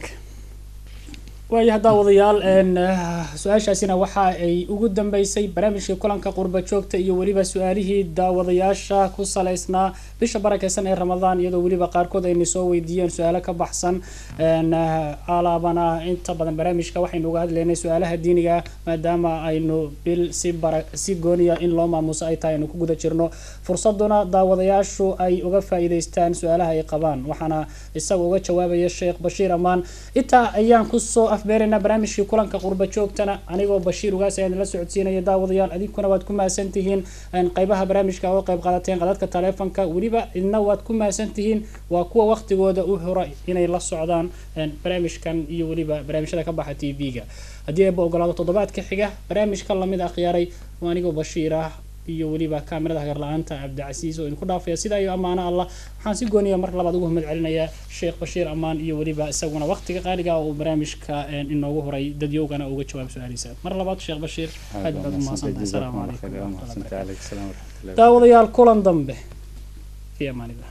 waayo haddaa wadayaal su-aashaasina waxa ay ugu dambeysay barnaamijkii kulanka qurba joogta iyo weliba su-aalihii daawadayaasha ku saleysnaa bisha barakeysan ee ramadaan iyadoo weliba qaarkood ayna soo weydiiyeen su-aalo ka baxsan alaabana inta badan barnaamijka waxaynu uga hadlaynay su-aalaha diiniga maadaama aynu bil si bara si gooniya in loo maamuso ay tahay aynu ku guda jirno fursaduna daawadayaashu ay uga faa-iideystaan su-aalaha ay qabaan waxaana isaga uga jawaabaya sheekh bashiir amaan intaa ayaan kusoo afbeeraynaa barnaamijkii kulanka qurba joogtana anigoo bashiir ugaas ayaan la socodsiinaya daawadayaal idinkuna waad ku mahadsan tihiin qaybaha barnaamijka oo qayb qaadateen qadadka taleefonka weliba idna waad ku mahadsan tihiin waa kuwa waqtigooda u hora inay la socdaan barnaamijkan iyo weliba barnaamijyada ka baxa t v-ga haddii eeba ogolaado toddobaadka xiga barnaamijka lamid akhyaaray waa anigoo bashiir ah iyo weliba kaamirada hagar la-aanta cabdicasiis oo idinku dhaafaya sidaa iyo ammaano allah waxaan si gooniya mar labaad ugu mahad celinayaa sheekh bashiir ammaan iyo weliba isaguna waqtiga qaaliga uu barnaamijka inoogu horay dadyowgana uga jawaab su-aaliisa mar labaad sheekh bashiir aad baad umahadsantahay asalaamu calaykum daawadayaal kulan dambe fi amaanillah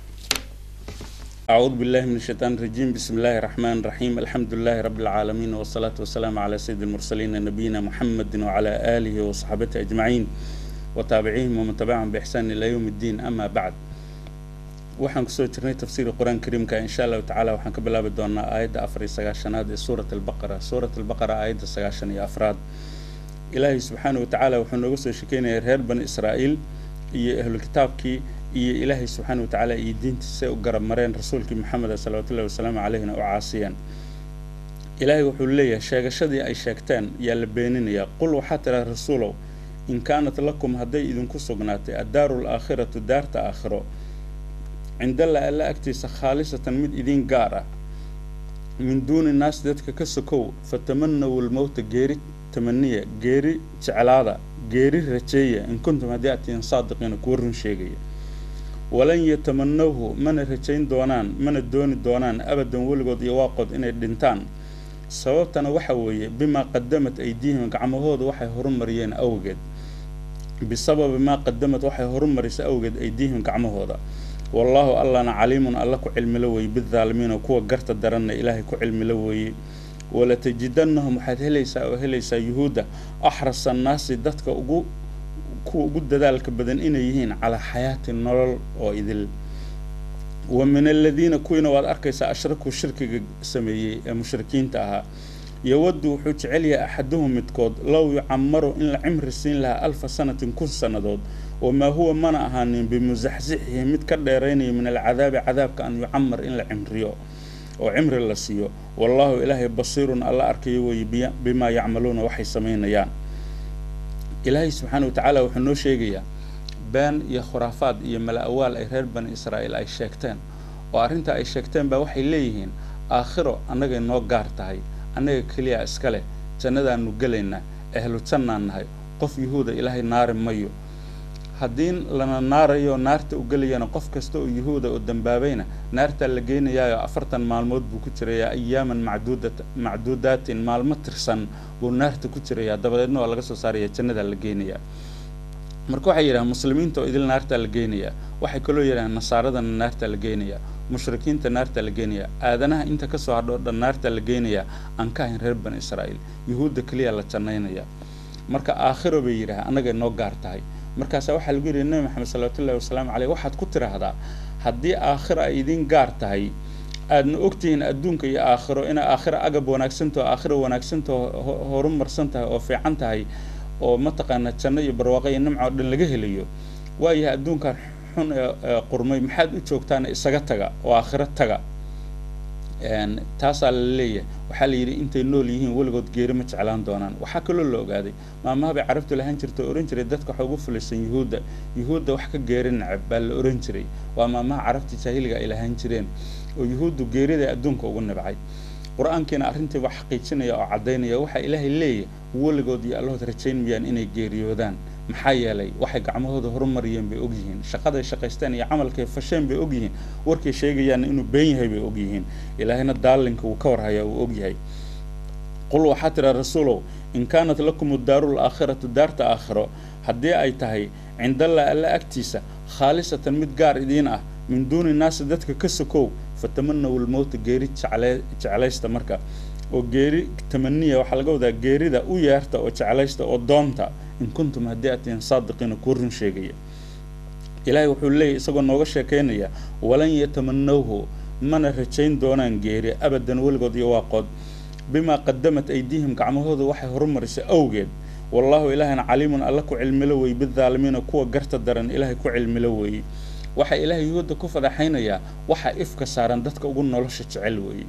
أعوذ بالله من الشيطان الرجيم بسم الله الرحمن الرحيم الحمد لله رب العالمين والصلاة والسلام على سيد المرسلين نبينا محمد وعلى آله وصحبه أجمعين وتابعيهم ومن تبعهم بإحسان إلى يوم الدين أما بعد waxaan kusoo jirnay tafsiir qur-aan kariimka insha allahu tacaala waxaan ka bilaabi doonaa aayadda afar iyo sagaashanaad ee suurat albaqara suurat albaqara aayadda sagaashan iyo afraad ilaahay subxaana wa tacaala wuxuu nooga soo shekeynaya reer bani israa'iil iyo ahlu kitaabkii iyo ilaahay subxaana wa tacaala iyo diintiisa u garab mareen rasuulkii maxameda salawatullahi wasalaamu caleyhina u caasiyeen ilaahay wuxuu leeyahay sheegashadii ay sheegteen yaa la beeninayaa qul waxaa tiraa rasuulow in kaanat lakum hadday idinku sugnaatay addaaru alaakhiratu daarta aakhiro cindalla alla agtiisa khaalisatan mid idiin gaar ah min duuni naas dadka ka sokow fatamanaw lmowta geeri tamaniya geeri jeclaada geeri rajeeya in kuntum haddii aad tihiin saadiqiina kuwa run sheegaya walan yatamanawhu mana rajayn doonaan mana dooni doonaan abadan weligood iyo waaqood inay dhintaan sababtana waxa weeye bimaa qadamat aydiihim gacmahooda waxay horumariyeen awgeed bisababi maa qadamad waxay horumarisay awgeed aydiihim gacmahooda wallaahu allana caliimun alla ku cilmilo weeye bidaalimiina kuwa garta daranna ilaahay ku cilmilo weeye walatajidannahum waxaad helaysaa oo helaysaa yuhuudda axrasa annaasi dadka ugu kuwa ugu dadaalka badan inay yihiin calaa xayaati nolol oo idil wa min aladiina kuwiina waad arkaysaa ashrakuu shirkiga sameeyey ee mushrikiinta ahaa yowaddu wuxuu jecel yahay axaduhum midkood low yucamaru in la cimri siin lahaa alfa sanatin kun sannadood wamaa huwa mana ahaanin bimusaxsixihi mid ka dheeraynaya min alcadaabi cadaabka an yucamar in la cimriyo oo cimri la siiyo wallaahu ilaahay basiirun alla arkayo weeye bimaa yacmaluuna waxay samaynayaan ilaahay subxaana wa tacaala wuxuu noo sheegayaa been iyo khuraafaad iyo mala-awaal ay reer bani israa'iil ay sheegteen oo arrinta ay sheegteen baa waxay leeyihiin aakhiro annagay noo gaar tahay annaga keliya iska leh jannadaanu gelaynaa ahlu jannaan nahay qof yuhuuda ilaahay naari mayo haddii lana naarayo naarta u gelayana qof kasta oo yuhuuda oo dambaabayna naartaa la geynayaayo afartan maalmood buu ku jirayaa ayaaman macduudat macduudaatin maalmo tirsan buu naarta ku jirayaa dabadeedna waa laga soo saaraya jannadaa la geynayaa marka waxay yidhahaan muslimiinta oo idil naartaa la geynayaa waxay kaloo yidhahaan nasaaradana naartaa la geynayaa mushrikiinta naartaa la geynayaa aadanaha inta kasoo hadho dhan naartaa la geynayaa aan ka ahayn reer bani israa'iil yuhuudda keliya la jannaynayaa marka aakhiro bay yidhahaan annagay noo gaar tahay markaasaa waxaa lagu yidhi nebi maxamed salawatullahi wasalaamu caleyh waxaad ku tiraahdaa haddii aakhiro ay idiin gaar tahay aadna ogtihiin adduunka iyo aakhiro inay aakhiro agab wanaagsantaho aakhiro wanaagsantaho horumarsan tahay oo fiican tahay oo mataqaana janno iyo barwaaqo iyo nimca oo dhan laga helayo waayahay adduunkan xun ee qurmay maxaad u joogtaana isaga taga oo aakhiro taga taasaa la leeyahay waxaa la yidhi intay nool yihiin weligood geeri ma jeclaan doonaan waxaa kaloo la ogaaday maamaha bay carabtu lahaan jirta oo ohan jiray dadka waxa ugu fulaysan yuhuudda yuhuudda wax ka geeri nacab baa la ohan jiray waa maamaha carabta jaahiliga ay lahaan jireen oo yuhuuddu geerida adduunka ugu nibcay qur-aankiina arrintii waa xaqiijinaya oo caddaynaya waxaa ilaahay leeyahy weligood iyo allahood rajayn mayaan inay geeriyoodaan maxaa yeelay waxay gacmahooda horumariyeen bay ogyihiin shaqaday shaqaysteen iyo camalkay fasheen bay ogyihiin warkay sheegayaanna inuu been yahay bay ogyihiin ilaahayna daalinka wuu ka warhayaa wuu ogyahay qul waxaa tidhaa rasuulow in kaanat lakum daaru laakhiratu daarta aakhiro haddii ay tahay cindallah alla agtiisa khaalisatan mid gaar idiin ah min duuni naasi dadka ka sokow fatamanaw lmowta geeri jeclaysta marka oo geeri tamaniya waxaa laga wadaa geerida u yeerta oo jeclaysta oo doonta in kuntum haddii aad tihiin saadiqiina kuwa run sheegaya ilaahay wuxuu leeyahy isagoo nooga sheekaynaya walan yatamanawhu mana rajayn doonaan geeri abadan weligood iyo waaqood bimaa qadamat aydiihim gacmahooda waxay horumarisay awgeed wallaahu ilaahayna caliimun alla ku cilmilo weeye bidaalimiina kuwa garta daran ilaahay ku cilmilo weeye waxaa ilaahay yuhuudda ku fadaxaynayaa waxaa ifka saaran dadka ugu nolosha jecel weeye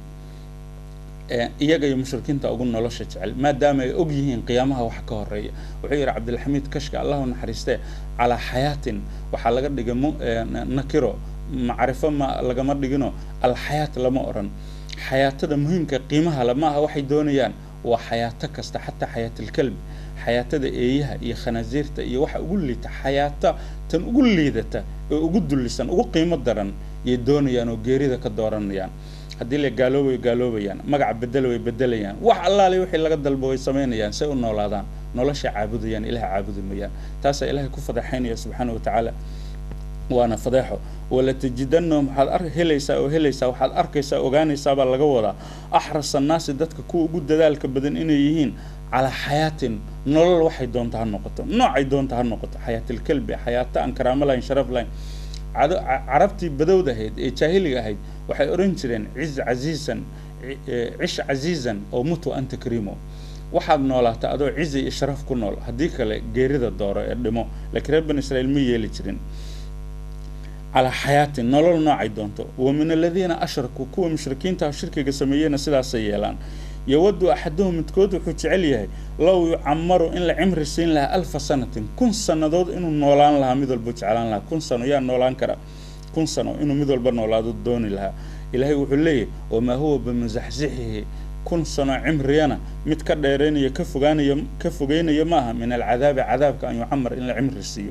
iyaga iyo mushrikiinta ugu nolosha jecel maadaama ay og yihiin qiyaamaha wax ka horeeya wuxuu yidhi cabdilxamiid kashka allahu naxariistee calaa xayaatin waxaa laga dhigay nakiro macrifo ma lagama dhigino alxayaat lama odhan xayaatada muhiimka qiimaha le ma aha waxay doonayaan waa xayaato kasta xataa xayaatilkalbi xayaatada eeyaha iyo khanaasiirta iyo waxa ugu liita xayaata tan ugu liidata oo ugu dullisan ugu qiimo daran yay doonayaan oo geerida ka dooranayaan haddii la gaaloobayo gaaloobayaan magaca bedela way bedelayaan wax allaale wixii laga dalbo way samaynayaan say u noolaadaan nolosha caabudayaan ilaha caabudi mayaan taasaa ilaahay ku fadaxaynaya subxaana wa tacaala waana fadeexo walatajidanahum waxaad ar helaysaa oo helaysaa waxaad arkaysaa ogaanaysaa baa laga wadaa axras annaasi dadka kuwa ugu dadaalka badan inay yihiin calaa xayaatin nolol waxay doonta ha noqoto noocay doonta ha noqoto xayaatilkalbi xayaato aan karaamo lahayn sharaf lahayn carabtii badowda ahayd ee jaahiliga ahayd waxay odhan jireen ciz casiisan cish casiizan oo mutu anta kariimo waxaad noolaata adoo cizi iyo sharaf ku nool haddii kale geerida dooro ee dhimo laakiin reer bani israiil ma yeeli jirin calaa xayaatin nolol noocay doonto wa min aladiina ashrakuu kuwa mushrikiintaha shirkiga sameeyeyna sidaasay yeelaan yowadu axaduhum midkood wuxuu jecel yahay low yucamaru in la cimri siin lahaa alfa sanatin kun sannadood inuu noolaan lahaa mid walba jeclaan lahaa kun sano yaa noolaan kara kun sano inuu mid walba noolaado dooni lahaa ilaahay wuxuu leeyahy wamaa huwa bimusaxsixihi kun sano cimriyana mid ka dheeraynaya ka fogaanaya ka fogeynaya maaha min alcadaabi cadaabka an yucamar in la cimri siiyo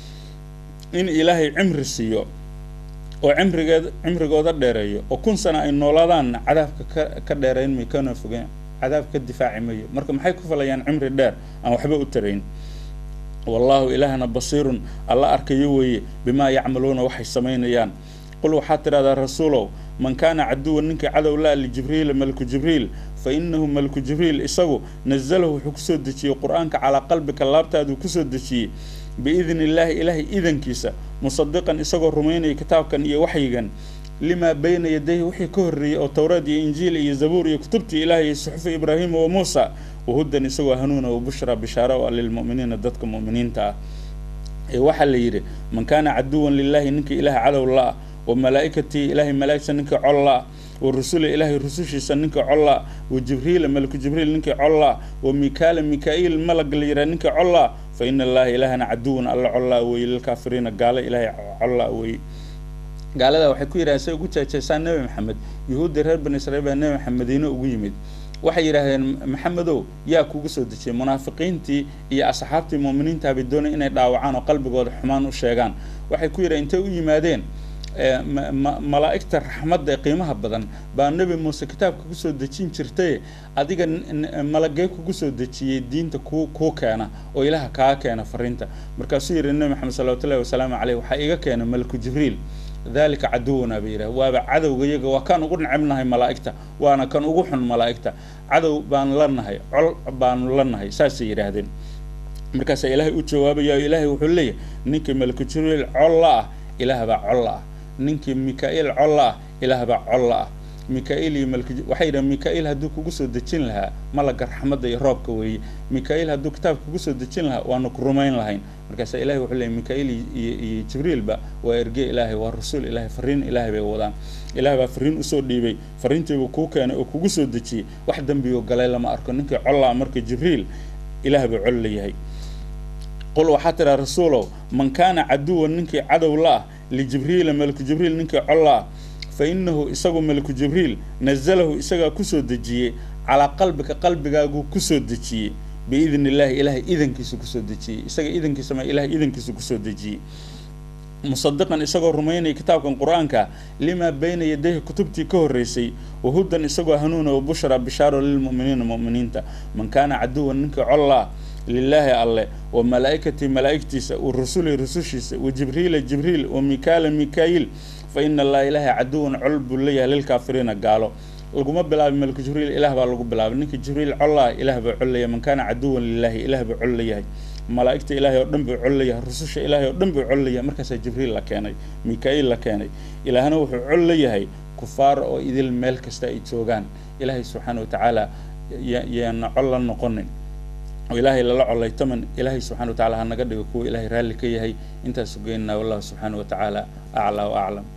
in ilaahay cimri siiyo oo cimrigeed cimrigooda dheereeyo oo kun sana ay noolaadaanna cadaabka ka ka dheerayn may kana fogeen cadaab ka difaaci mayo marka maxay ku falayaan cimri dheer aan waxba u tarayn wallaahu ilaahna basiirun alla arkayo weeye bimaa yacmaluuna waxay samaynayaan qul waxaad tidhahdaa rasuulow man kaana caduwan ninkii cadow la lijibriila malku jibriil fa inahu malku jibriil isagu nazalahu wuxuu kusoo dejiyey qur-aanka calaa qalbika laabtaaduu kusoo dejiyey biidni illaahi ilaahay idankiisa musadiqan isagoo rumaynaya kitaabkan iyo waxyigan limaa bayna yadayhi wixii ka horreeyey oo towraad iyo injiil iyo zabuur iyo kutubtii ilaahay iyo suxufi ibraahiima wa muusa wahudan isagoo hanuuna wa bushra bishaara o lilmu'miniina dadka mu'miniinta ah ee waxaa la yidhi man kaana caduwan lilaahi ninkii ilaah cadow la-ah wa malaa'ikatii ilaahay malaa'igta ninkii col la-ah wa rusula ilaahay rusushiisa ninkii col la-ah wa jibriila malaku jibriil ninkii col la-ah wa mikaala mika-iil malag la yidhaha ninkii col la-ah fa ina allaha ilaahana caduwan alla col la-a weeye lilkaafiriina gaalo ilaahay col la-a weeye gaalada waxay ku yidhahdeen say ugu jeejeesaan nebi maxamed yuhuuddii reer bani israiil baa nebi maxamed madiine ugu yimid waxay yidhaahdeen maxamedow yaa kugu soo dejiyey munaafiqiintii iyo asxaabtii muuminiinta bay doonay inay dhaawacaan oo qalbigooda xumaan u sheegaan waxay ku yidhahen intay u yimaadeen malaa'igta raxmadda ee qiimaha badan baa nebi muuse kitaabka kusoo dejin jirtay adiga malagee kugu soo dejiyey diinta ku kuu keena oo ilaha kaa keena fariinta markaasuu yidhi nebi maxamed salawatullahi wasalaamu caleyh waxaa iga keena malaku jibriil dalika caduwana bay yidhaha waaba cadowga iyaga waa kan ugu necebnahay malaa'igta waana kan ugu xun malaa'igta cadow baan la nahay col baanu la nahay saasay yidhaahdeen markaasaa ilaahay u jawaabaya o ilaahay wuxuu leeyahay ninkii malaku jibriil colla ah ilaah baa colla ah ninkii mika-iil colla ah ilaah baa colla ah mika-il iyo malk waxay yidhahan mika-il hadduu kugu soo dejin lahaa malaga raxmadda iyo roobka weeye mika-il hadduu kitaabka kugu soo dejin lahaa waanu ku rumayn lahayn markaasa ilahay wuxuu leeyay mika-il iyo iyo jibriilba waa erge ilaahay waa rasuul ilaahay fariin ilaahay bay wadaan ilahay baa fariin usoo dhiibay fariintiibuu kuu keenay oo kugu soo dejiyey wax dembiyo galay lama arko ninkii collaa marka jibriil ilaah buu col layahay qul waxaa tidhaha rasuulow man kaana caduwan ninkii cadow la ah lijibriila maliku jibriil ninkii colla ah fa inahu isagu maliku jibriil nazalahu isagaa kusoo dejiyey calaa qalbika qalbigaaguu kusoo dejiyey biidn illaahi ilaahay idankiisu kusoo dejiyey isaga idankiisa ma ilahay idankiisu kusoo dejiyey musadiqan isagoo rumaynaya kitaabkan qur-aanka limaa bayna yadayhi kutubtii ka horreysay wahudan isagoo hanuuna wa bushra bishaaro lilmu'miniina mu'miniinta man kaana caduwan ninkii collaa lilaahi alle wa malaa'ikatii malaa'igtiisa wa rusuli rusushiisa wa jibriila jibriil wa mikaala mikaayil fa ina allaha ilaahay caduwan col buu leeyahay lilkaafiriina gaalo laguma bilaabay malku jibriil ilaah baa lagu bilaabay ninka jibriil collaa ilaah baa col leeyahay man kaana caduwan lilaahi ilaah baa col leeyahay malaa'igta ilaahay oo dhan buu col leeyahay rususha ilaahay oo dhan buu col leeyahay markaasaa jibriil la keenay mika-il la keenay ilaahna wuxuu col leeyahay kufaar oo idil meel kasta ay joogaan ilaahay subxaana wa tacaala yaana col la noqonin oo ilaahay lala colaytaman ilaahay subxana wa tacala ha naga dhigo kuwa ilaahay raalli ka yahay intaas geynaa wallahu subxaana wa tacaala aclaa wa aclam